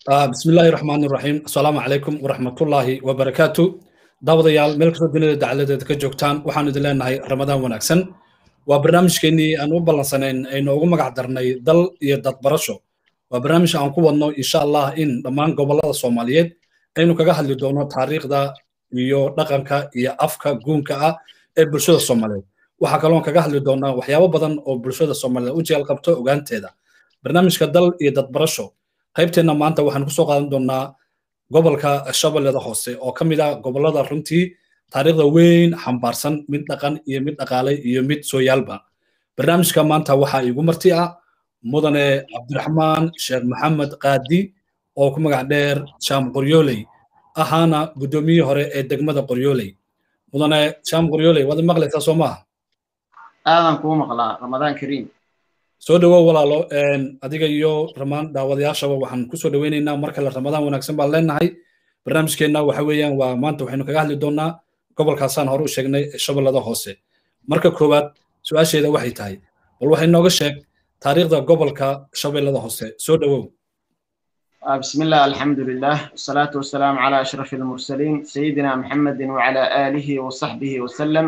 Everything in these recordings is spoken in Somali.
بسم الله الرحمن الرحيم السلام عليكم ورحمة الله وبركاته daawadayaal meel kastoo dunida dacaladeeda ka joogtaan waxaan idin leenahay ramadaan wanaagsan waa barnaamijkeenii aan u ballansanayn aynu ugu magac darnay dal iyo dadbarasho waa barnaamij aan ku wadno insha allah in dhammaan gobollada soomaaliyeed aynu kaga hadli doono taariikhda iyo dhaqanka iyo afka guunka ah ee bulshada soomaaliyeed waxaa kaloon kaga hadli doonaa waxyaabo badan oo bulshada soomaaliyeed u jeel qabto ogaanteeda barnaamijka dal iyo dadbarasho qaybteenna maanta waxaan kusoo qaadan doonaa gobolka shabeellada hoose oo ka mid ah gobollada runtii taariikhda weyn xambaarsan mid dhaqan iyo mid dhaqaale iyo mid sooyaalba barnaamijka maanta waxaa iigu marti ah mudane cabdiraxmaan sheekh maxamed qaadi oo ku magac dheer jaam qoryooley ahaana guddoomiyihii hore ee degmada qoryooley mudane jaam qoryooley waad maqlaysaa soo maaha aadan kuu maqlaa ramadaan kariim soo dhowow walaalo adiga iyo ramaan daawadayaashaba waxaan kusoo dhoweynaynaa mar kale ramadaan wanaagsan baan leenahay barnaamijkeenna waxa weeyaan waa maanta waxaynu kaga hadli doonaa gobolkaasaan hore u sheegnay shabeellada hoose marka koowaad su-aasheeda waxay tahay bal waxay nooga sheeg taariikhda gobolka shabeellada hoose soo dhowow بسم الله الحمد لله والصلاة والسلام على أشرف المرسلين سيدنا محمد وعلى آله وصحبه وسلم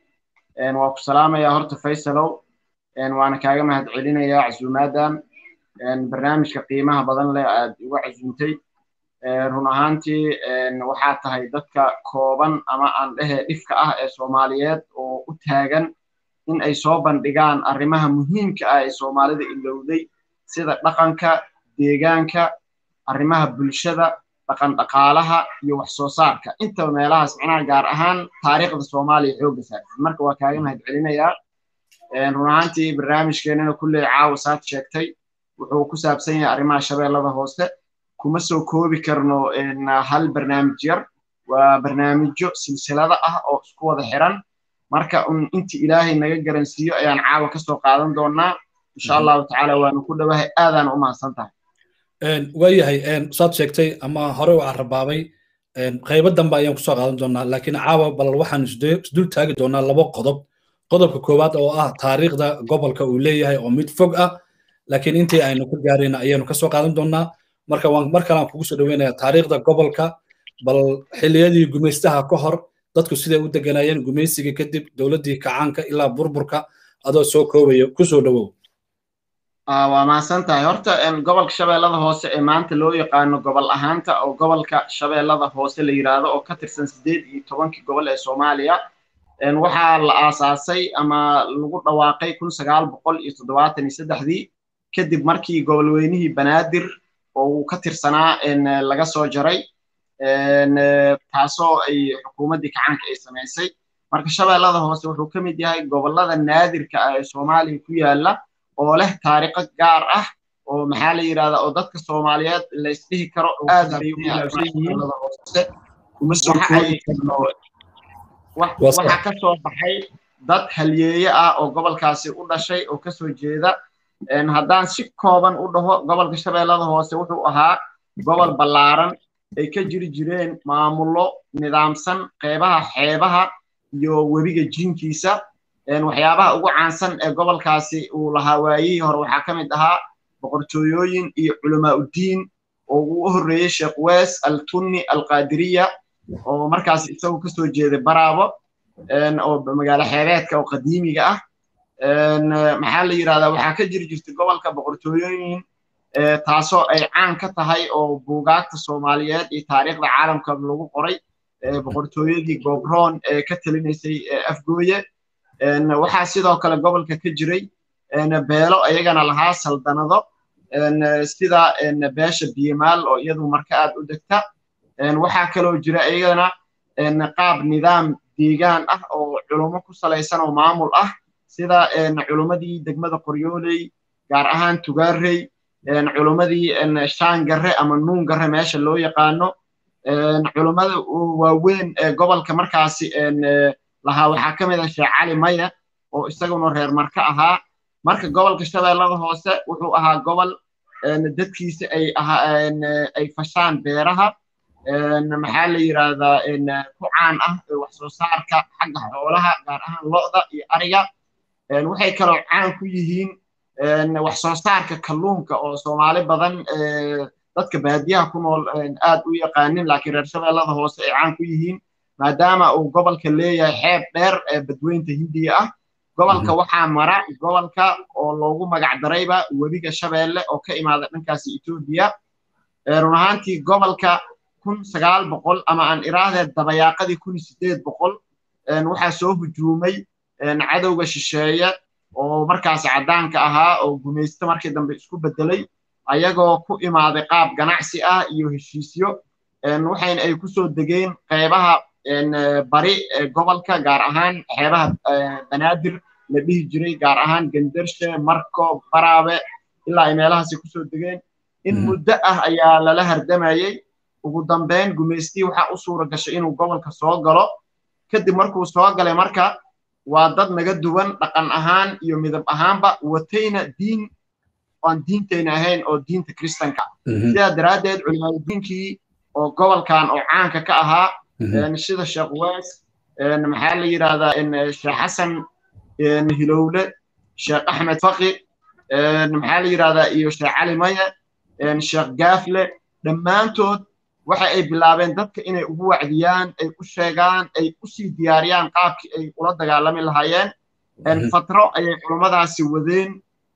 وأكو سلامة يا هرت فيصلو waana kaaga mahad celinayaa casuumaadan barnaamijka qiimaha badan leh aad igu casuumtay run ahaantii waxaa tahay dadka kooban ama aan dhehe dhifka ah ee soomaaliyeed oo u taagan in ay soo bandhigaan arrimaha muhiimka ah ee soomaalida ilowday sida dhaqanka deegaanka arrimaha bulshada dhaqan dhaqaalaha iyo wax soo saarka intaba meelahaas macnaha gaar ahaan taariikhda soomaaliya xoogga saarsan marka waa kaaga mahad celinayaa run ahaantii barnaamijkeenana kulley caawa saad sheegtay wuxuu ku saabsan yahay arrimaha shabeellada hoose kuma soo koobi karno hal barnaamij yar waa barnaamijyo silsilada ah oo isku wada xiran marka un intii ilaahay naga garansiiyo ayaan caawa ka soo qaadan doonaa insha allahu tacaala waanu ku dhowahay aadaan u mahadsan tahay waayahay saad sheegtay ama hore u carabaabay qaybo dambe ayaan kusoo qaadan doonaa laakiin caawa bal waxaan isdul taagi doonaa labo qodob qodobka koowaad oo ah taariikhda gobolka uu leeyahay oo mid fog ah laakiin intii aynu ku gaarayna ayaanu kasoo qaadan doonaa marka waan mar kale aan kugu soo dhoweynayaa taariikhda gobolka bal xilliyadii gumaystaha ka hor dadku siday u deganayeen gumaysigii kadib dowladdii kacaanka ilaa burburka adoo soo koobaya kusoo dhowow waa mahadsan tahay horta gobolka shabeellada hoose ee maanta loo yaqaano gobol ahaanta oo gobolka shabeellada hoose la yidhaahdo oo ka tirsan siddeed iyo tobankii gobol ee soomaaliya waxaa la aasaasay ama lagu dhawaaqay kun sagaal boqol iyo toddobaatan iyo saddexdii kadib markii gobolweynihii banaadir oo uu ka tirsanaa laga soo jaray taasoo ay xukuumaddii kacaanka ay samaysay marka shabeellada hoose wuxuu ka mid yahay gobollada naadirka ah ee soomaaliya ku yaalla oo leh taariikho gaar ah oo maxaa la yidhahdaa oo dadka soomaaliyeed la isdhihi karo aad bay u ilaabsan yihiin kuma soo koobi karno waxaa ka soo baxay dad halyeeye ah oo gobolkaasi u dhashay oo kasoo jeeda haddaan si kooban u dhaho gobolka shabeellada hoose wuxuu ahaa gobol ballaaran ay ka jiri jireen maamullo nidaamsan qeybaha xeebaha iyo webiga jiinkiisa waxyaabaha ugu caansan ee gobolkaasi uu lahaa waayihii hore waxaa ka mid ahaa boqortooyooyin iyo culamaa uddiin oo uu u horreeyey sheekh wees altunni alqaadiriya oo markaas isagu kasoo jeeday baraabo oo magaalo xeebeedka oo qadiimiga ah maxaa la yidhahdaa waxaa ka jiri jirtay gobolka boqortooyooyin taasoo ay caan ka tahay oo buugaagta soomaaliyeed iyo taariikhda caalamka lagu qoray boqortooyadii gobroon ee ka talinaysay afgooye waxaa sidoo kale gobolka ka jiray beelo ayagana lahaa saldanado sida beesha biyimaal oo iyadu marka aad u degta waxaa kaloo jira iyagana qaab nidaam deegaan ah oo culummo ku salaysan oo maamul ah sida culummadii degmada qoryooley gaar ahaan tugaarey culummadii shaangarre ama nuungarre meesha loo yaqaano culummada waaweyn ee gobolka markaasi lahaa waxaa ka mid ah sheekh cali maya oo isaguna reer marka ahaa marka gobolka shabeellada hoose wuxuu ahaa gobol dadkiisa ay ay fashaan beeraha maxaa la yidhaahdaa ku caan ah wax soo saarka xagga xoolaha gaar ahaan lo'da iyo ariga waxay kaloo caan ku yihiin wax soo saarka kalluunka oo soomaali badan dadka baadiyaha ku nool aad u yaqaanin laakiin reer shabeellada hoose ay caan ku yihiin maadaama uu gobolka leeyahay xeeb dheer ee badweynta hindiya ah gobolka waxaa mara gobolka oo loogu magac darayba webiga shabeelle oo ka imaada dhankaasi etoobiya run ahaantii gobolka kun sagaal boqol ama aan iraahdeed dabayaaqadii kun sideed boqol waxaa soo hujuumay cadowga shisheeye oo markaasi caddaanka ahaa oo gumaysto markii dambe isku beddelay ayagoo ku imaaday qaab ganacsi ah iyo heshiisyo waxayna ay ku soo degeen qeybaha bari gobolka gaar ahaan xeebaha banaadir la dhihi jiray gaar ahaan gendershe marko baraabe ilaa ay meelahaasi kusoo degeen in muddo ah ayaa lala hardamayey ugu dambeyn gumaystii waxaa u suura gashay inuu gobolka soo galo kadib markuu soo galay marka waa dad naga duwan dhaqan ahaan iyo midab ahaanba watayna diin aan diintayna ahayn oo diinta kristanka sidaa daraaddeed culimaadudiinkii oo gobolkan oo caanka ka ahaa sida sheekh weys maxaa la yidhahdaa sheekh xasan hilowle sheekh axmed faqi maxaa la yidhahdaa iyo sheekh cali maye sheekh gaafle dhammaantood waxa ay bilaabeen dadka inay ugu wacdiyaan ay u sheegaan ay u sii diyaariyaan qaabkii ay ula dagaalami lahaayeen fatro ayay culummadaasi wadeen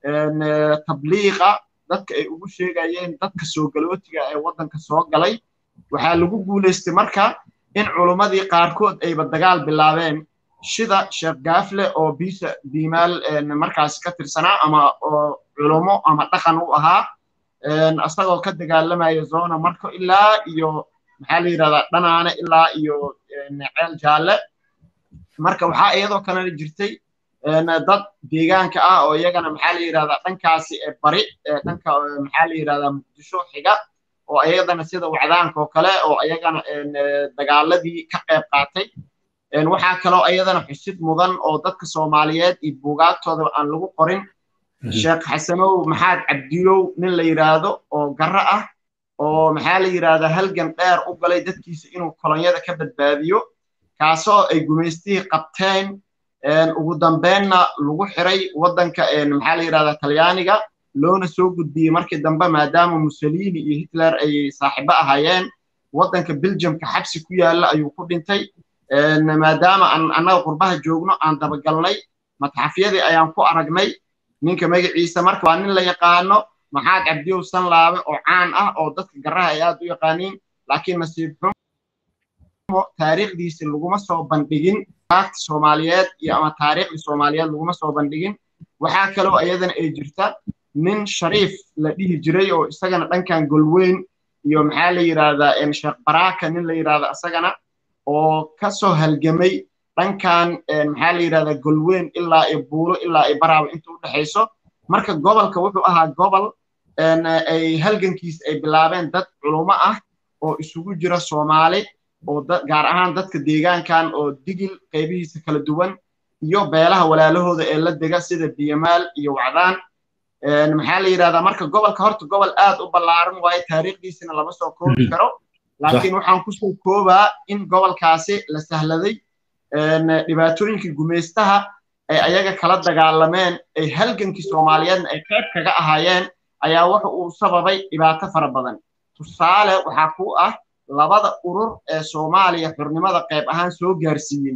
tabliiqa dadka ay ugu sheegayeen dadka soo galootiga ee waddanka soo galay waxaa lagu guulaystay marka in culummadii qaarkood ayba dagaal bilaabeen sida sheekh gaafle oo biisa diimaal markaasi ka tirsanaa ama oo culumo ama dhaqan u ahaa asagoo ka dagaalamaya zona marko ilaa iyo maxaa la yidhahdaa dhanaane ilaa iyo ceel jaalle marka waxaa iyadoo kalena jirtay dad deegaanka ah oo iyagana maxaa la yidhahdaa dhankaasi bari dhanka maxaa la yidhahdaa muqdisho xiga oo iyadana sida wacdaanka oo kale oo iyagana dagaaladii ka qayb qaatay waxaa kaloo iyadana xusid mudan oo dadka soomaaliyeed iyo buugaagtooda aan lagu qorin sheekh xasanow maxaad cabdilow nin la yidhaahdo oo garro ah oo maxaa la yidhahdaa halgan dheer u galay dadkiisa inuu kolonyada ka badbaadiyo kaasoo ay gumaystihii qabteen ugu dambeynna lagu xiray waddanka maxaa la yidhahdaa talyaaniga loona soo gudbiyey markii dambe maadaama mussolini iyo hitler ay saaxiibo ahaayeen waddanka belgiumka xabsi ku yaalla ayuu ku dhintay maadaama aan annaga qurbaha joogno aan dabagalnay matxafyadii ayaan ku aragnay ninka magaciisa marka waa nin la yaqaano maxaad cabdiyow sanlaabe oo caan ah oo dadka garaha ay aad u yaqaaniin laakiin nasiib xumo taariikhdiisi laguma soo bandhigin aagta soomaaliyeed iyo ama taariikhda soomaaliyeed laguma soo bandhigin waxaa kaloo iyadana ay jirta nin shariif la dhihi jiray oo isagana dhankan golweyn iyo maxaa la yidhahdaa sheekh baraka nin la yidhahda isagana oo ka soo halgamay dhankan maxaa la yidhahdaa golweyn ilaa iyo buulo ilaa iyo baraaba inta u dhexayso marka gobolka wuxuu ahaa gobol ay halgankiisa ay bilaabeen dad culumo ah oo isugu jira soomaali oo gaar ahaan dadka deegaankan oo digil qaybihiisa kala duwan iyo beelaha walaalahooda ee la dega sida biyamaal iyo wacdaan maxaa la yidhahdaa marka gobolka horta gobol aad u ballaaran waaye taariikhdiisina lama soo koobi karo laakiin waxaan kusoo koobaa in gobolkaasi la sahladay dhibaatooyinkii gumaystaha ay ayaga kala dagaalameen ay halgankii soomaaliyeedna ay qayb kaga ahaayeen ayaa wuxa uu sababay dhibaato fara badan tusaale waxaa ku ah labada urur ee soomaaliya xurnimada qayb ahaan soo gaarsiiyey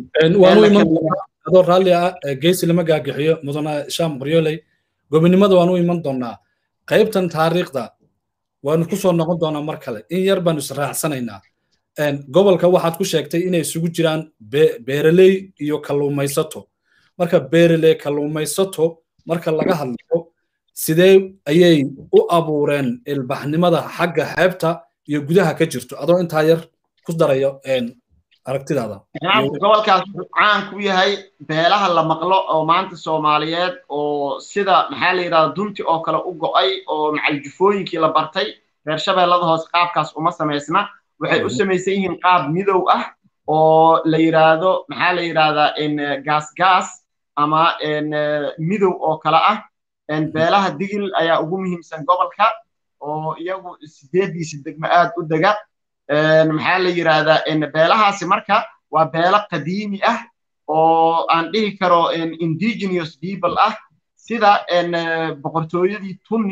adoo raalli ah geesi lama gaagixiyo mudana shaam qoryooley gobonimada waan u iman doonaa qaybtan taariikhda waanu ku soo noqon doonaa mar kale in yar baanu israacsanaynaa gobolka waxaad ku sheegtay inay isugu jiraan beeraley iyo kalluumaysato marka beeraley kalluumaysato marka laga hadlayo sidee ayay u abuureen ilbaxnimada xagga xeebta iyo gudaha ka jirto adoo intaa yar ku darayo aragtidaada gobolkaas wuxuu caan ku yahay beelaha la maqlo oo maanta soomaaliyeed oo sida maxaa la yidhahda dunti oo kale u go'ay oo macaljufooyinkii la bartay reer shabeellada hoose qaabkaas uma samaysna waxay u samaysan yihiin qaab midow ah oo la yidhaahdo maxaa la yidhahdaa gaas gaas ama midow oo kale ah beelaha digil ayaa ugu muhiimsan gobolka oo iyagu sideediisa degmo aad u dega maxaa la yidhahdaa beelahaasi marka waa beelo qadiimi ah oo aan dhihi karo indigenous people ah sida boqortooyadii tunni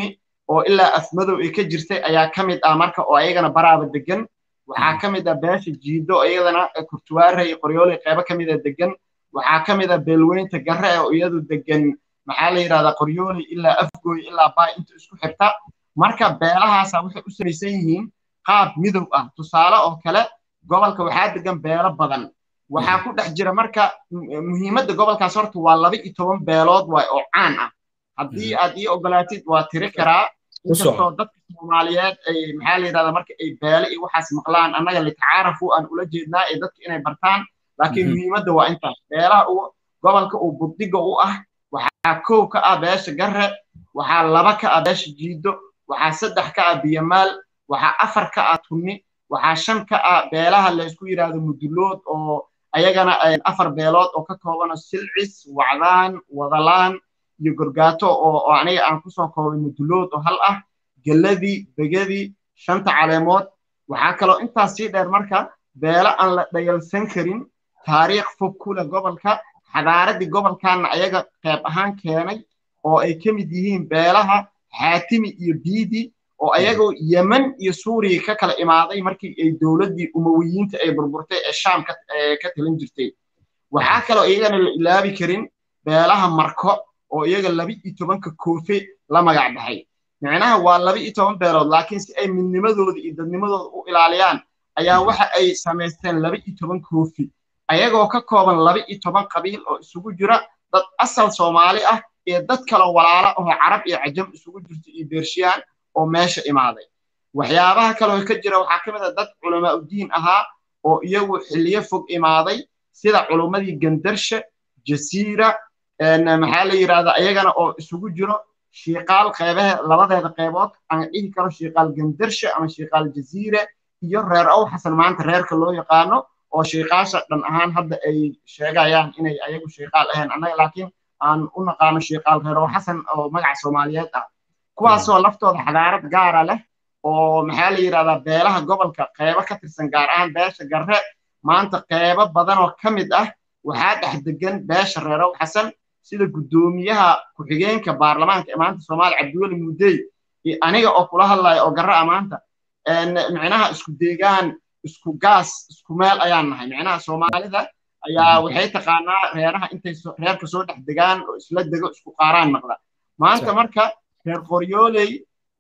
oo ilaa afmadow ay ka jirtay ayaa ka mid ah marka oo ayagana baraaba degan waxaa ka mid ah beesha jiido iyadana kurtuwaare iyo qoryoole qeybo ka mida degan waxaa ka mid ah beelweynta garre oo iyadu degan maxaa la yidhahdaa qoryoole ilaa afgooy ilaa baay inta isku xirta marka beelahaasa waxay u samaysan yihiin qaab midow ah tusaale oo kale gobolka waxaa degan beelo badan waxaa ku dhex jira marka muhiimadda gobolkaas horta waa laba iyo toban beelood waay oo caan ah haddii aad ii ogolaatid waa tiri karaa inkastoo dadka soomaaliyeed ay maxaa la yidhahdaa marka ay beele iyo waxaas maqlaan annaga litacaarafu aan ula jeednaa ee dadka inay bartaan laakiin muhiimadda waa intaas beelaha gobolka uu buddiga u ah waxaa kow ka ah beesha garre waxaa laba ka ah beesha jiido waxaa saddex ka ah biyamaal waxaa afar ka ah tunni waxaa shan ka ah beelaha laysku yidhaahdo mudulood oo ayagana afar beelood oo ka koobano silcis wacdaan wadalaan iyo gorgaato oo aniga aan kusoo koobay mudulood oo hal ah geladii begadii shanta caleemood waxaa kaloo intaas sii dheer marka beelo aan la dhayalsan karin taariikh fog ku leh gobolka xadaaraddii gobolkaana ayaga qayb ahaan keenay oo ay ka mid yihiin beelaha xaatimi iyo biidi oo ayagoo yemen iyo suuriya ka kala imaaday markii ay dowladdii umawiyiinta ay burburtay ee shaam ka talin jirtay waxaa kaloo iyagana la ilaabi karin beelaha marko oo iyaga laba iyo tobanka koofe la magac baxay micnaha waa laba iyo toban beelood laakiin si ay midnimadooda iyo dadnimadooda u ilaaliyaan ayaa waxa ay samaysteen laba iyo toban koofi ayagoo ka kooban laba iyo toban qabiil oo isugu jira dad asal soomaali ah iyo dad kaloo walaala oo carab iyo cajam isugu jirta iyo beershiyaan oo meesha imaaday waxyaabaha kaloo ka jira waxaa ka mid ah dad culamaa udiin ahaa oo iyagu xilliyo fog imaaday sida culummadii gandarshe jasiira maxaa la yidhahdaa iyagana oo isugu jiro shiiqaal qeybaha labadeeda qeybood aan dhihi karo shiiqaal gandarshe ama shiiqaal jasiire iyo reer ow xasan maanta reerka loo yaqaano oo shiiqaasha dhan ahaan hadda ay sheegayaan inay ayagu shiiqaal ahayn annaga laakiin aan u naqaano shiiqaal reer ow xasan oo magaca soomaaliyeed ah kuwaasoo laftooda xadaarad gaara leh oo maxaa la yidhahdaa beelaha gobolka qeybo ka tirsan gaar ahaan beesha garre maanta qeybo badan oo ka mid ah waxaa dhex degan beesha reer ow xasan sida guddoomiyaha ku-xigeenka baarlamaanka ee maanta soomaaliya cabdiweli muddey iyo aniga oo kula hadlaya oo garra a maanta micnaha isku deegaan isku gaas isku meel ayaan nahay micnaha soomaalida ayaa waxay taqaanaa reeraha intay reerka soo dhex degaan oo isla dego isku qaaraan maqla maanta marka reer qoryooley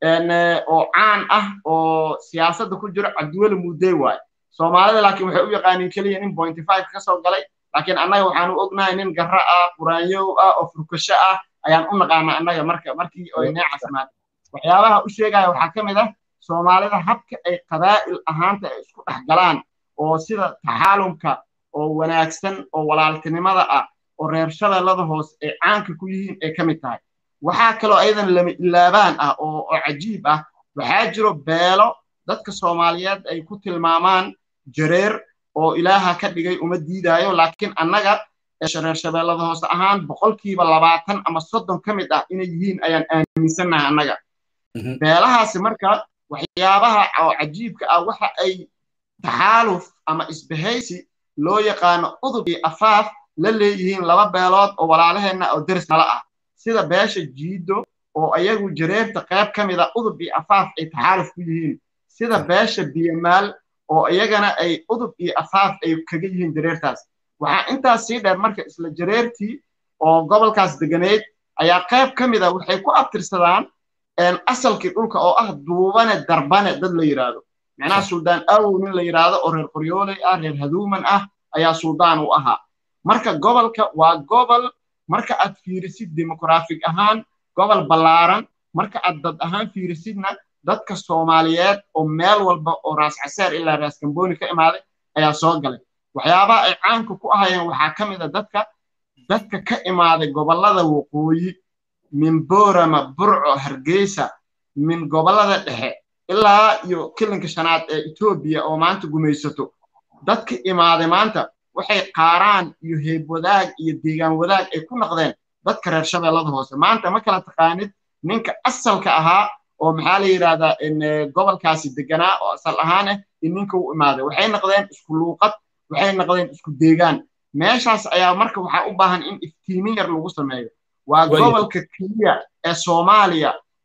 oo caan ah oo siyaasadda ku jiro cabdiweli muddey waaye soomaalida laakiin waxay u yaqaaniin keliya nin pointy five ka soo galay laakiin annaga waxaan u ognahay nin garra ah quraanyow ah oo furkasho ah ayaan u naqaana annaga marka markii ay neecasmaad waxyaabaha u sheegaya waxaa ka mid ah soomaalida habka ay qabaa'il ahaanta ay isku dhex galaan oo sida taxaalumka oo wanaagsan oo walaaltinimada ah oo reer shabeellada hoose ay caanka ku yihiin ay ka mid tahay waxaa kaloo ayadan lama ilaabaan ah oo cajiib ah waxaa jiro beelo dadka soomaaliyeed ay ku tilmaamaan jareer oo ilaaha ka dhigay uma diidaayo laakiin annaga reer shabeellada hoose ahaan boqolkiiba labaatan ama soddon ka mid ah inay yihiin ayaan aaminsannahay annaga beelahaasi marka waxyaabaha oo cajiibka ah waxa ay taxaaluf ama isbahaysi loo yaqaano udub iyo afaaf la leeyihiin laba beelood oo walaalaheenna oo deris nala ah sida beesha jiido oo ayagu jareerta qayb ka mid a udub iyo afaaf ay taxaaluf ku yihiin sida beesha biyamaal oo iyagana ay udub iyo afaaf ay kaga yihiin jareertaas waxaa intaas sii dheer marka isla jareertii oo gobolkaas deganeyd ayaa qayb ka mid a waxay ku abtirsadaan asalkii dhulka oo ah duubane darbane dad la yidhaahdo macnaha suldaan awow nin la yidhaahdo oo reer qoryooley ah reer haduuman ah ayaa suldaan u ahaa marka gobolka waa gobol marka aad fiirisid demograafig ahaan gobol ballaaran marka aad dad ahaan fiirisidna dadka soomaaliyeed oo meel walba oo raas caseer ilaa raas gambooni ka imaaday ayaa soo galay waxyaabaha ay caanka ku ahayeen waxaa ka mid a dadka dadka ka imaaday gobollada waqooyi min boorama burco hargeysa min gobollada dhexe ilaa iyo kilinka shanaad ee etoobiya oo maanta gumaysato dadka imaaday maanta waxay qaaraan iyo heeb wadaag iyo deegaan wadaag ay ku noqdeen dadka reer shabeellada hoose maanta ma kala taqaanid ninka asalka ahaa oo maxaa la yidhahdaa gobolkaasi deganaa oo asal ahaan ah in ninka u imaaday waxay noqdeen isku luuqad waxay noqdeen isku deegaan meeshaas ayaa marka waxaa u baahan in iftiimin yar lagu sameeyo waa gobolka keliya ee soomaaliya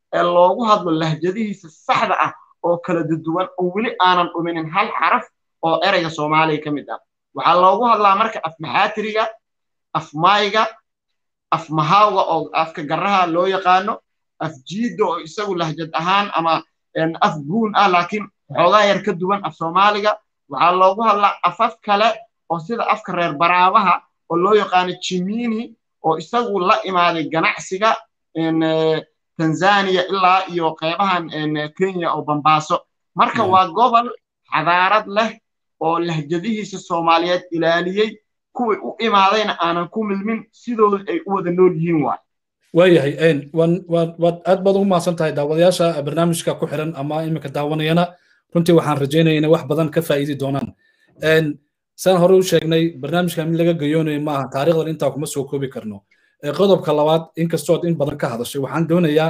ee loogu hadlo lahjadihiisa saxda ah oo kala duduwan oo weli aanan dhuminin hal xaraf oo ereyga soomaaliga ka mid ah waxaa loogu hadlaa marka afmaxaatiriga afmayga afmahawga oo afka garaha loo yaqaano afjiida oo isagu lahjad ahaan ama af guun ah laakiin xoogaa yar ka duwan af soomaaliga waxaa loogu hadlaa afaf kale oo sida afka reer baraabaha oo loo yaqaano jimini oo isagu la imaaday ganacsiga tanzania ilaa iyo qeybahan kenya oo bambaaso marka waa gobol xadaarad leh oo lahjadihiisa soomaaliyeed ilaaliyey kuwii u imaadayna aanan ku milmin sidooda ay u wada nool yihiin waay waayahay waad aad baad ugu mahadsan tahay daawadayaasha barnaamijka ku xiran ama iminka daawanayana runtii waxaan rajaynaya inay wax badan ka faa'iidi doonaan saan hore u sheegnay barnaamijka mid laga gayoonayo maaha taarikhdan intaa kuma soo koobi karno qodobka labaad inkastood in badan ka hadashay waxaan doonayaa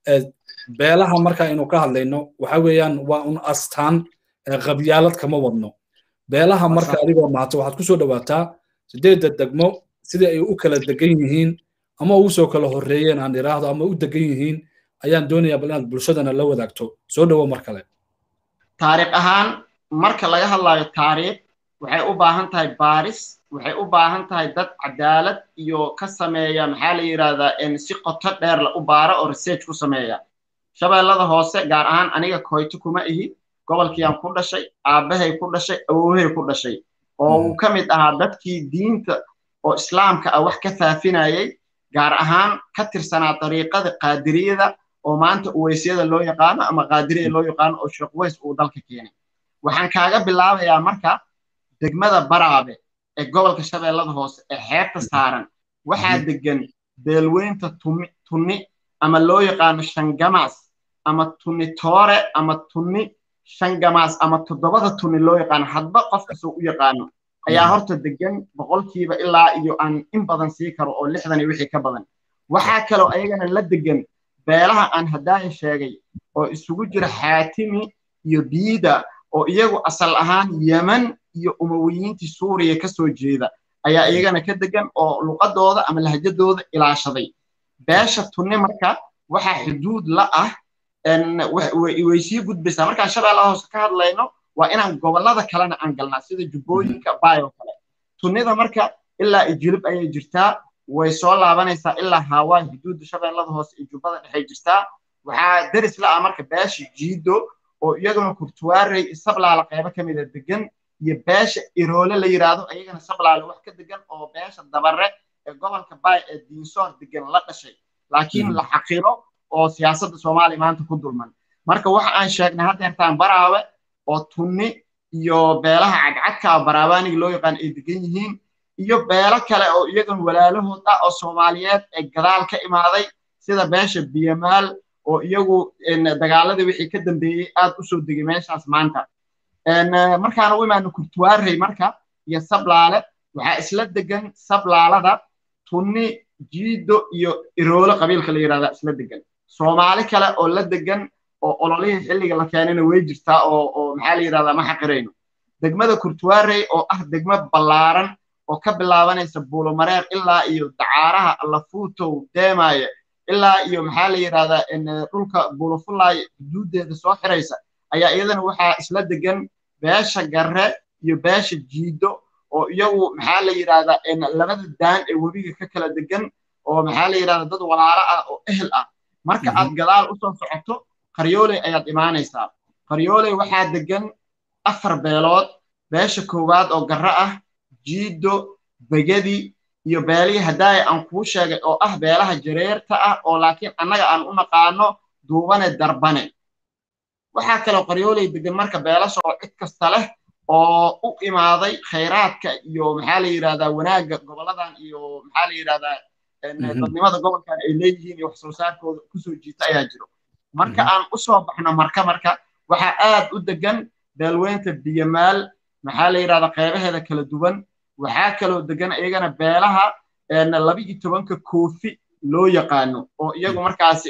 beelaha marka aynu ka hadlayno waxa weeyaan waa un astaan qabyaalad kama wadno beelaha marka adigoo mahato waxaad ku soo dhowaataa sideedda degmo sidii ay u kala degan yihiin ama ugu soo kala horreeyeen aan idhaahdo ama u degan yihiin ayaan doonayaa bal inaad bulshadana la wadaagto soo dhowo mar kale taariikh ahaan marka laga hadlayo taariikh waxay u baahan tahay baaris waxay u baahan tahay dad cadaalad iyo ka sameeya maxaa la yidhahdaa si qoto dheer la u baara oo research ku sameeya shabeellada hoose gaar ahaan aniga koyto kuma ihi gobolkiiyaan ku dhashay aabbahay ku dhashay awowhay ku dhashay oo uu ka mid ahaa dadkii diinta oo islaamka ah wax ka faafinayay gaar ahaan ka tirsanaa dariiqada qaadiriyada oo maanta uweysyada loo yaqaano ama qaadiriya loo yaqaano oo sheekh weys uu dalka keenay waxaan kaaga bilaabayaa marka degmada baraabe ee gobolka shabeellada hoose ee xeebta saaran waxaa degan beelweynta tunni ama loo yaqaano shangamaas ama tunni toore ama tunni shangamaas ama toddobada tunni loo yaqaano hadba qof kastoo u yaqaano ayaa horta degan boqolkiiba ilaa iyo aan in badan sii karo oo lixdan iyo wixii ka badan waxaa kaloo ayagana la degan beelaha aan haddaaya sheegay oo isugu jira xaatimi iyo biida oo iyagu asal ahaan yeman iyo umawiyiintii suuriya ka soo jeeda ayaa iyagana ka degan oo luqadooda ama lahjadooda ilaashaday beesha tunni marka waxaa xuduud la ah way sii gudbaysaa markaan shabeellaha hoose ka hadlayno waa inaan gobollada kalena aan galnaa sida jubbooyinka baayoo kale tunnida marka ilaa ijilib ayay jirtaa way soo laabanaysaa ilaa haawaa xuduudda shabeellada hoose iyo jubbada dhexay jirtaa waxaa deris la ah marka beesha jiido oo iyaguna kurtuwaarey sablaala qaybo ka mida degan iyo beesha iroole la yidhaahdo iyagana sablaale wax ka degan oo beesha dabare ee gobolka baay ee diinsoor degan la dhashay laakiin la xaqiro oo siyaasadda soomaaliya maanta ku dulman marka waxa aan sheegnay haddeertaan baraawe oo tunni iyo beelaha cadcadka baraabaaniga loo yaqaan ay degan yihiin iyo beelo kale oo iyagan walaalahood ah oo soomaaliyeed ee gadaal ka imaaday sida beesha biyamaal oo iyagu dagaaladii wixii ka dambeeyey aad u soo degay meeshaas maanta markaana u imaano kurtuwaarey marka iyo sablaale waxaa isla degan sablaalada tunni jiido iyo iroole qabiilka la yidhahda isla degan soomaali kale oo la degan oo ololihii xilliga la keenayna way jirtaa oo oo maxaa la yidhahdaa ma xaqirayno degmada kurtuwaarey oo ah degmo ballaaran oo ka bilaabanaysa buulomareer ilaa iyo dacaaraha lafuutow deemaaye ilaa iyo maxaa la yidhahdaa dhulka buulofulaay xuduuddeeda soo xiraysa ayaa iyadana waxaa isla degan beesha garre iyo beesha jiido oo iyagu maxaa la yidhahdaa labada daan ee webiga ka kala degan oo maxaa la yidhahdaa dad walaalo ah oo ehel ah marka aad gadaal usoo socoto qaryooley ayaad imaanaysaa qaryooley waxaa degan afar beelood beesha koowaad oo garre ah jiido begedi iyo beelihii haddaaya aan kuu sheegay oo ah beelaha jareerta ah oo laakiin annaga aan u naqaano duubane darbane waxaa kaloo qaryooley degan marka beelasha oo cid kasta leh oo u imaaday khayraadka iyo maxaa la yidhahdaa wanaagga goboladan iyo maxaa la yidhahdaa dadnimada gobolkan ay leeyihiin iyo wax soo saarkooda kusoo jiita ayaa jiro marka aan u soo baxno marka marka waxaa aad u degan beelweynta biyamaal maxaa la yidhahdaa qeybaheeda kala duwan waxaa kaloo degan iyagana beelaha laba iyo tobanka koofi loo yaqaano oo iyagu markaasi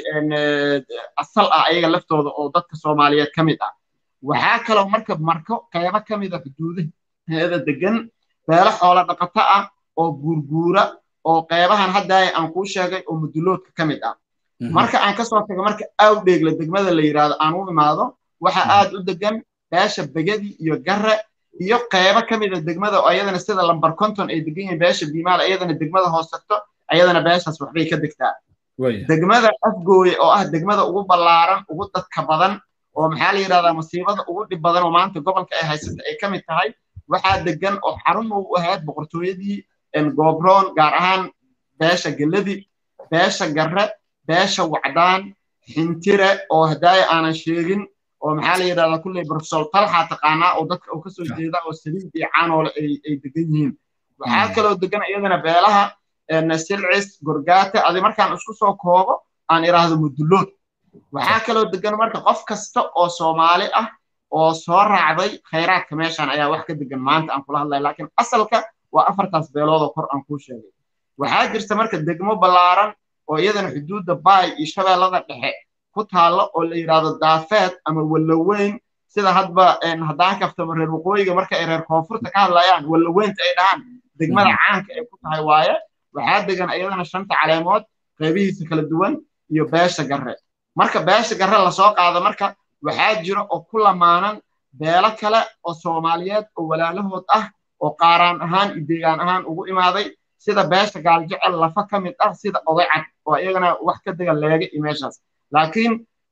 asal ah ayaga laftooda oo dadka soomaaliyeed ka mid ah waxaa kaloo marka marko qeybo ka mid a xuduudaheeda degan beelo xoola dhaqato ah oo guurguura oo qeybahan haddaaya aan kuu sheegay oo muduloodka ka mid ah marka aan kasoo tago marka awdheegla degmada la yidhaahdo aan u imaado waxa aad u degan beesha begadi iyo garre iyo qeybo ka mida degmada oo ayadana sida lambar conton ay degan yihiin beesha biimaal ayadana degmada hoos tagto ayadana beeshaas waxbay ka degtaa degmada afgooye oo ah degmada ugu ballaaran ugu dadka badan oo maxaa la yidhahdaa masiibada ugu dhib badan oo maanta gobolka ay haysata ay ka mid tahay waxaa degan oo xarun u ahayd boqortooyadii goobroon gaar ahaan beesha geladi beesha garre beesha wacdaan xintire oo hadaaya aanan sheegin oo maxaa la yidhahdaa kulley profesor talxa taqaanaa oo dadka uu kasoo jeeda oo saliid iyo caanoole ay degan yihiin waxaa kaloo degan iyadana beelaha silcis gorgaata adi markaan isku soo koobo aan idhaahdo mudullood waxaa kaloo degan marka qof kasta oo soomaali ah oo soo raacday khayraadka meeshaan ayaa wax ka degan maanta aan kula hadlaya laakiin asalka waa afartaas beelood oo kor aan kuu sheegay waxaa jirta marka degmo ballaaran oo iyadana xuduudda baay iyo shabeellada dhexe ku taallo oo la yidhaahdo daafeed ama wallaweyn sida hadba haddaan kaftamo reer waqooyiga marka ay reer koonfurta ka hadlayaan wallaweynta ay dhahaan degmada caanka ay ku tahay waaye waxaa degan iyadana shanta caleemood qaybihiisa kala duwan iyo beesha garre marka beesha garre lasoo qaado marka waxaa jira oo ku lamaanan beelo kale oo soomaaliyeed oo walaalahood ah oo qaaraan ahaan iyo deegaan ahaan ugu imaaday sida beesha gaaljecel lafa ka mid ah sida odaycad oo iyagana wax ka degan leega iyo meeshaas laakiin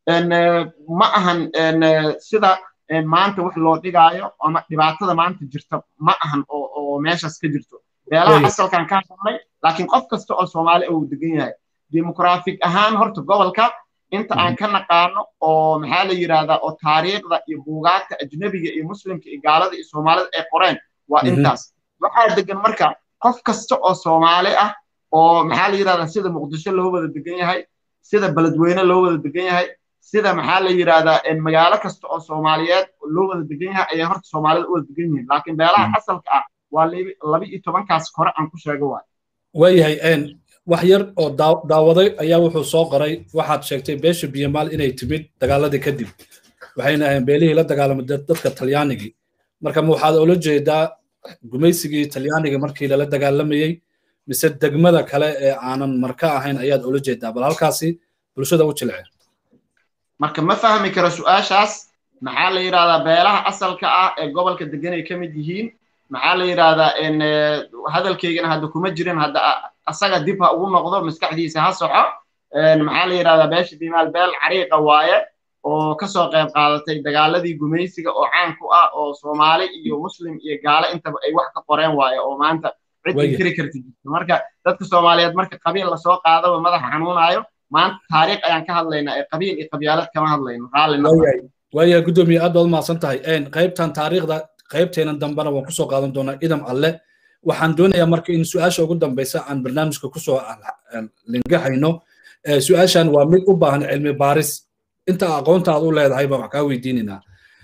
ma ahan sida maanta wax loo dhigaayo ama dhibaatada maanta jirta ma ahan oo meeshaas ka jirto beelaha asalkan ka hadlay laakiin qof kasta oo soomaali uu degan yahay demograafig ahaan horta gobolka inta aan ka naqaano oo maxaa la yidhahdaa oo taariikhda iyo buugaagta ajnebiga iyo muslimka iyo gaalada iyo soomaalida ay qoreen waa intaas waxaa degan marka qof kasta oo soomaali ah oo maxaa la yidhahdaa sida muqdisho loo wada degan yahay sida beledweyne loo wada degan yahay sida maxaa la yidhahdaa magaalo kasta oo soomaaliyeed loo wada degan yahay ayay horta soomaalida u wada degan yihiin laakiin beelaha asalka ah waa laba iyo tobankaas hore aan ku sheego waay waayahay wax yar oo daawaday ayaa wuxuu soo qoray waxaad sheegtay beesha biyamaal inay timid dagaaladii kadib waxayna ahayn beelihii la dagaalamay dadka talyaanigii marka ma waxaad ula jeedaa gumaysigii talyaaniga markii lala dagaalamayey mise degmada kale ee aanan marka ahayn ayaad ula jeedaa bal halkaasi bulshada u jilce marka ma fahmi karo su-aashaas maxaa la yidhahdaa beelaha asalka ah ee gobolka degan ay ka mid yihiin maxaa la yidhahdaa hadalkeygana hadda kuma jirin hadda asaga dib ha ugu noqdo maskaxdiisa ha soxo maxaa la yidhahdaa beesha bimaal beel cariiqa waaye oo kasoo qayb qaadatay dagaaladii gumaysiga oo caan ku ah oo soomaali iyo muslim iyo gaale intaba ay wax ka qoreen waaye oo maanta cid inkiri karti jirto marka dadka soomaaliyeed marka qabiil lasoo qaadaba madaxa xanuunaayo maanta taariikh ayaan ka hadlaynaa ee qabiil iyo qabyaalad kama hadlayno raalli waaya guddoomiye aad baad umahadsan tahay qaybtan taariikhda qaybteenan dambena waan kusoo qaadan doonaa idam alle waxaan doonayaa marka in su-aasha ugu dambeysa aan barnaamijka kusoo lingahayno su-aashan waa mid u baahan cilmi baaris inta aqoonta aad u leedahay baan wax kaa weydiinaynaa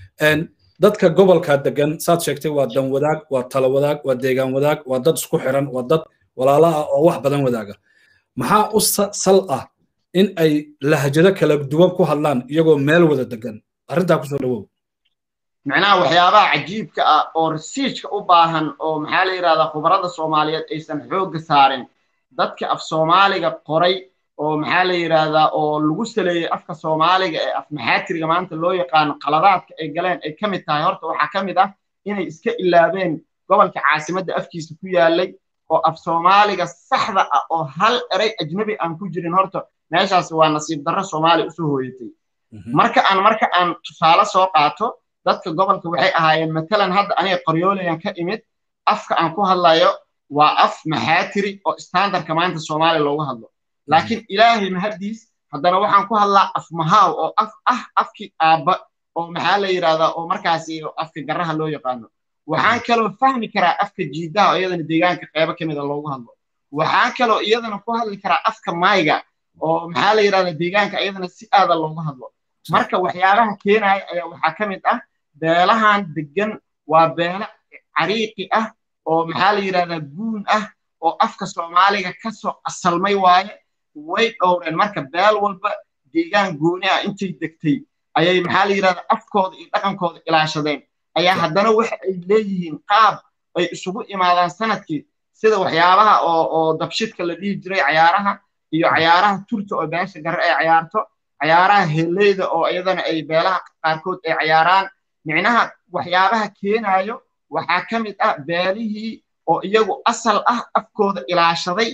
dadka gobolka degan saad sheegtay waa dan wadaag waa talo wadaag waa deegaan wadaag waa dad isku xiran waa dad walaalo ah oo wax badan wadaaga maxaa u sal ah in ay lahjado kala duwan ku hadlaan iyagoo meel wada degan arrintaa kusoo dhawow macnaha waxyaabaha cajiibka ah oo resiijka u baahan oo maxaa la yidhahdaa khubarada soomaaliyeed aysan xoogga saarin dadka af soomaaliga qoray oo maxaa la yidhaahdaa oo lagu saleeyey afka soomaaliga ee af maxaatiriga maanta loo yaqaano qaladaadka ay galeen ay ka mid tahay horta waxaa ka mid ah inay iska ilaabeen gobolka caasimadda afkiisa ku yaalay oo af soomaaliga saxda ah oo hal erey ajnabi aan ku jirin horta meeshaas waa nasiib darro soomaaliya usoo hooyatay marka aan marka aan tusaale soo qaato dadka gobolka waxay ahaayeen matalan hadda aniga qoryoolayan ka imid afka aan ku hadlayo waa af maxaatiri oo standardka maanta soomaaliya loogu hadlo laakiin ilaahay mahaddiis haddana waxaan ku hadlaa af mahaaw oo af ah afkii aabba oo maxaa la yidhahdaa oo markaasi afka garraha loo yaqaano waxaan kaloo fahmi karaa afka jiidaha oo iyadana deegaanka qeybo ka mida loogu hadlo waxaan kaloo iyadana ku hadli karaa afka maayga oo maxaa la yidhahdaa deegaanka iyadana si aada loogu hadlo marka waxyaabaha keenaya ayaa waxaa ka mid ah beelahan degan waa beelo cariiqi ah oo maxaa la yidhahdaa guun ah oo afka soomaaliga kasoo asalmay waaye way dhowreen marka beel walba deegaan gooni ah intay degtay ayay maxaa la yidhahdaa afkooda iyo dhaqankooda ilaashadeen ayaa haddana waxa ay leeyihiin qaab ay isugu imaadaan sanadkii sida waxyaabaha oo oo dabshidka la dhihi jiray cayaaraha iyo cayaaraha turta oo beesha gare ay cayaarto cayaaraha heleyda oo iyadana ay beelaha qaarkood ay cayaaraan micnaha waxyaabaha keenayo waxaa ka mid ah beelihii oo iyagu asal ah afkooda ilaashaday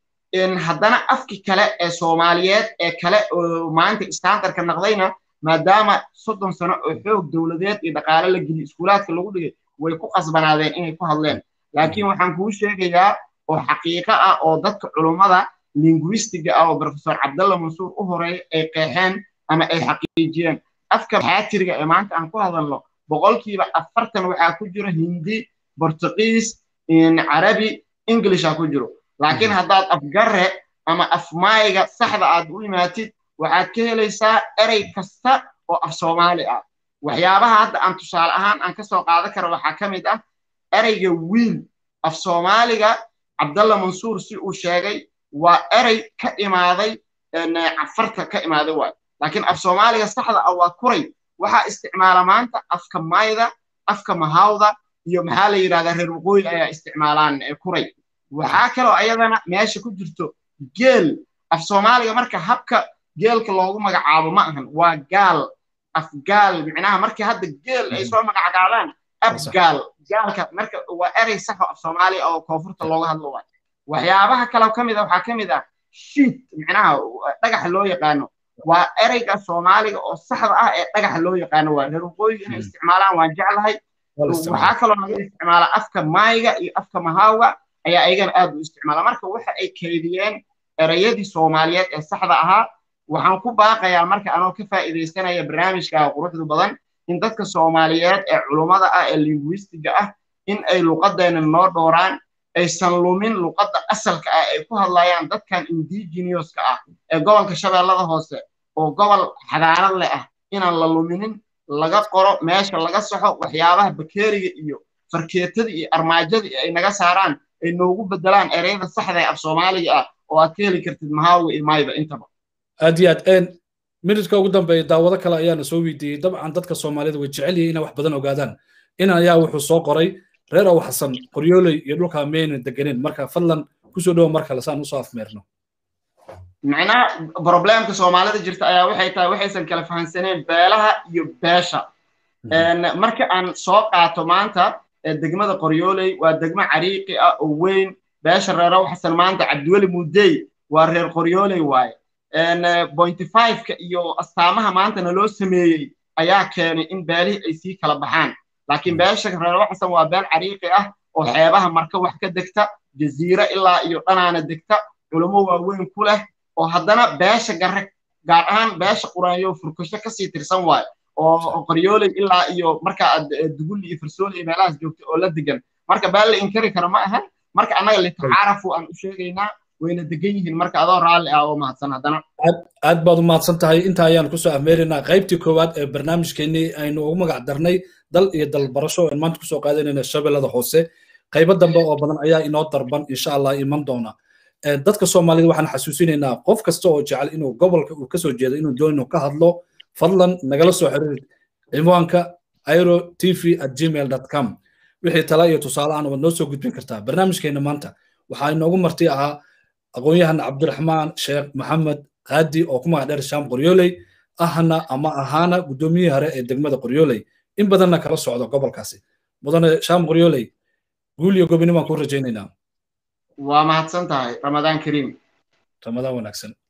haddana afki kale ee soomaaliyeed ee kale oo maanta istaandarka naqdayna maadaama soddon sano oo xoog dowladeed iyo dhaqaale la geliy iskuulaadka lagu dhigay way ku qasbanaadeen inay ku hadleen laakiin waxaan kuu sheegayaa oo xaqiiqo ah oo dadka culummada linguistiga ah oo professor cabdalla mansuur u horeey ay qeexeen ama ay xaqiijiyeen afka xaatiriga ee maanta aan ku hadalno boqolkiiba afartan waxaa ku jiro hindi bortugiis carabi englisha ku jiro laakiin haddaad afgare ama afmaayga saxda aad u imaatid waxaad ka helaysaa erey kasta oo af soomaali ah waxyaabaha hadda aan tusaale ahaan aan ka soo qaadan karo waxaa ka mid ah ereyga wiil af soomaaliga cabdalla mansuur si uu sheegay waa erey ka imaaday cafarta ka imaaday waay laakiin af soomaaliga saxda ah waa kuray waxaa isticmaala maanta afka mayda afka mahawda iyo maxaa la yidhahdaa reer waqooyi ayaa isticmaalaan kuray waxaa kaloo ayadana meesha ku jirto geel af soomaaliga marka habka geelka loogu magacaabo ma ahan waa gaal afgaal micnaha markii hadda geel ay soo magacgaabaan abgaal gaalka marka waa erey saxo af soomaaliya oo koonfurta looga hadlo waay waxyaabaha kaloo ka mid ah waxaa ka mid ah shiit micnaha dhagaxa loo yaqaano waa ereyga soomaaliga oo saxda ah ee dhagaxa loo yaqaano waa reer waqooyiga inay isticmaalaan waan jeclahay waxaa kaloo laga isticmaala afka maayga iyo afka mahawga ayaa ayagana aad u isticmaala marka waxa ay kaydiyeen ereyadii soomaaliyeed ee saxda ahaa waxaan ku baaqayaa marka anoo ka faa'iidaysanaya barnaamijka quruxda badan in dadka soomaaliyeed ee culummada ah ee linguistiga ah in ay luqadeena noo dhooraan aysan lumin luqadda asalka ah ay ku hadlayaan dadkan indigenouska ah ee gobolka shabeellada hoose oo gobol xadaarad leh ah inaan la luminin laga qoro meesha laga saxo waxyaabaha bakeeriga iyo farkeetada iyo armaajada ay naga saaraan ay noogu bedelaan ereyada saxda ee af soomaaliga ah oo aad ka heli kartid mahaawiga iyo maayba intaba aad iyo aad minidka ugu dambeeya daawado kale ayaana soo weydiiyey dabcan dadka soomaalida way jecel yihiin inay wax badan ogaadaan in ayaa wuxuu soo qoray reer ow xasan qoryooley iyo dhulka meyna deganeen marka fadlan kusoo dhowo mar kale saan usoo afmeerno macnaha problemka soomaalida jirta ayaa waxay tahay waxaysan kala fahansaneen beelaha iyo beesha marka aan soo qaato maanta degmada qoryooley waa degmo cariiqi ah oo weyn beesha reer ow xasan maanta cabdiweli mudey waa reer qoryooley waaye pointy fiveka iyo astaamaha maanta naloo sameeyey ayaa keenay in beelihii ay sii kala baxaan laakiin beesha reer waxasan waa beel cariiqi ah oo xeebaha marka wax ka degta jaziire ilaa iyo dhanaana degta culummo waaweyn ku leh oo haddana beesha gare gaar ahaan beesha quraanyo furkasho kasii tirsan waayo oo qoryooley ilaa iyo marka aad dugulli iyo farsooli iyo meelahaas joogta oo la degan marka beel la inkari karo ma ahan marka annaga litacaarafu aan u sheegaynaa wayna degan yihiin marka adoo raalli ah oo mahadsan haddana aad baad u mahadsan tahay inta ayaan kusoo afmeeraynaa qaybtii koowaad ee barnaamijkeennii aynu ugu magac darnay dal iyo dalbarasho aan maanta kusoo qaadanayna shabeellada hoose qaybo dambe oo badan ayaa inoo darban insha allah iman doona dadka soomaalida waxaan xasuusinaynaa qof kasta oo jecel inuu gobolka uu kasoo jeedo inuu doonino ka hadlo fadlan nagala soo xiriir ciwaanka airo tv at gmail com wixii tala iyo tusaale aan waad noo soo gudbin kartaa barnaamijkeena maanta waxaa inoogu marti ahaa aqoon-yahan cabdiraxmaan sheekh maxamed qaadi oo ku magac dheer shaam qoryooley ahna ama ahaana guddoomiyihii hore ee degmada qoryooley in badanna kala socdo gobolkaasi mudane shaam qoryooley guul iyo gobini baan kuu rajaynaynaa waa mahadsan tahay ramadaan kariim ramadaan wanaagsan